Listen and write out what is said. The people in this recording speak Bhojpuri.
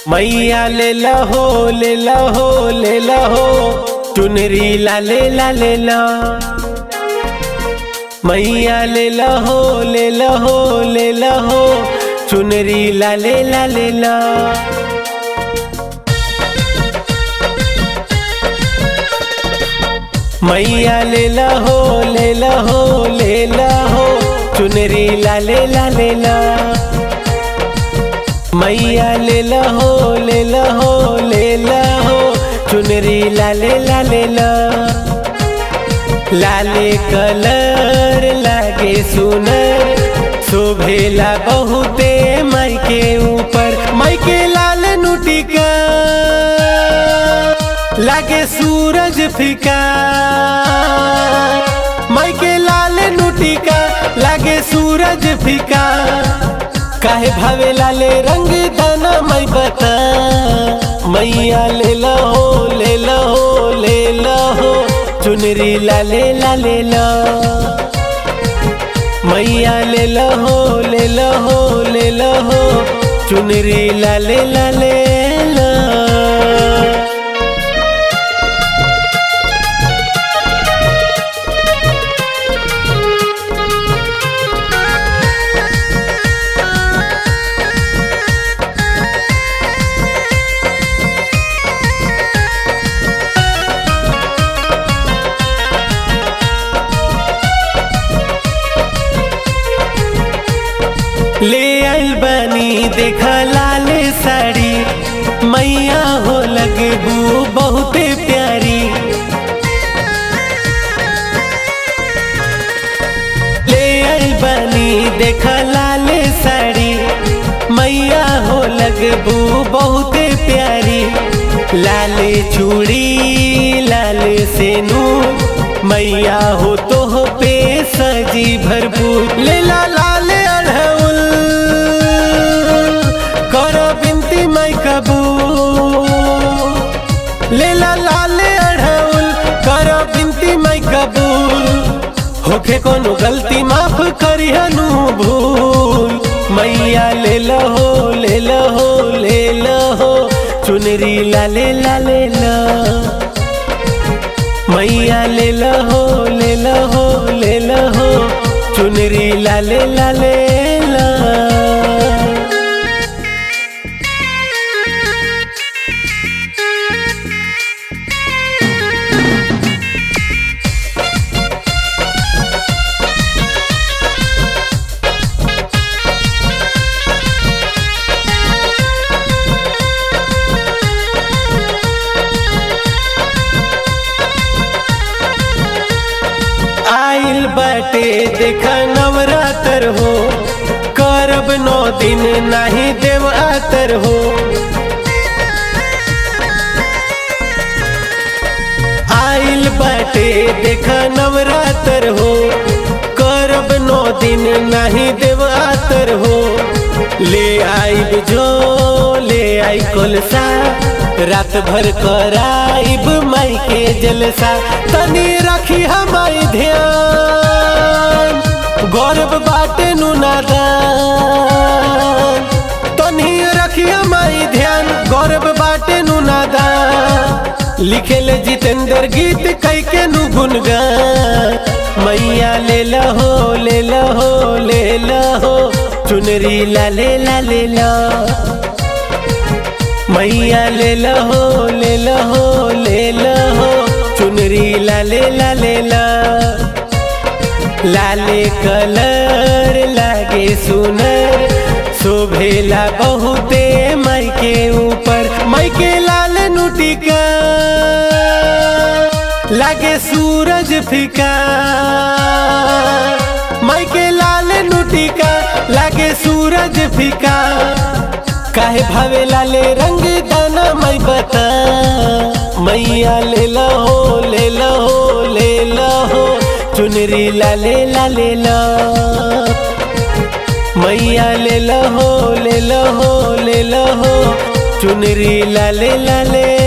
मैया ले लहो ले लहो ले लहो चुनरी ला ले ला ले ला मैया ले लहो ले लहो ले लहो चुनरी ला ले ला ले ला मैया ले लहो ले लहो ले लहो चुनरी ला ले ला ले ला मैया ले लहो ले लहो ले लहो चुनरी ला ले ला ले ला लाले कलर लागे सुनर शोभेला बहुते माई के ऊपर माई के लाल नुटिका लागे सूरज फीका माई के लाल नुटिका लागे सूरज फीका काहे भावे लाले रंग दाना मई बता मैया ले लहो ले लहो ले लहो चुनरी ला ले ला ले ला मैया ले लहो ले लहो ले लहो चुनरी ला ले ला ले ला ले आइल बनी देखा लाल साड़ी मैया हो लगबू बहुते प्यारी ले आइल बनी देखा लाल साड़ी मैया हो लगबू बहुते प्यारी लाल चूड़ी लाल सेनू मैया हो तो हो पे सजी भरपूर ले ला लाल अढ़उल करो बिनती मैं कबू ले ला लाल अढ़उल करो बिनती मैं कबूल होखे कोनो गलती माफ करिहनु भूल मैया ले लहो ले लहो ले लहो चुनरी ला ले ला ले ला मैया ले लहो ले लहो ले लहो चुनरी ला ले ला ले ला आइल बाटे देखा नवरातर हो करब नौ दिन नहीं देव आतर हो आइल बाटे देखा नवरातर हो करब नौ दिन नहीं देव आतर हो ले आइब जो ले आई कोलसा रात भर कराइब माई के जलसा तनी रखी हमारी ध्यान गौरव बाटे नु नादान तनी रखी हमारी ध्यान गौरव बाटे नु नादान लिखेल जितेंद्र गीत कई के नु गुनगान मैया ले लहो ले लहो ले लहो चुनरी ला ले ला ले ला मैया ले लहो ले लहो ले लहो चुनरी ला ले ला ले ला लाले कलर लागे सुनर शोभेला बहुते माई के ऊपर माई के लाल नुटिका लागे सूरज फीका माई के लाल नुटिका लागे सूरज फीका काहे भावे लाले रंग दाना मई बता मैया ले लहो ले लहो ले लहो चुनरी ला ले ला ले ला मैया ले लहो ले लहो ले लहो चुनरी ला ले ला ले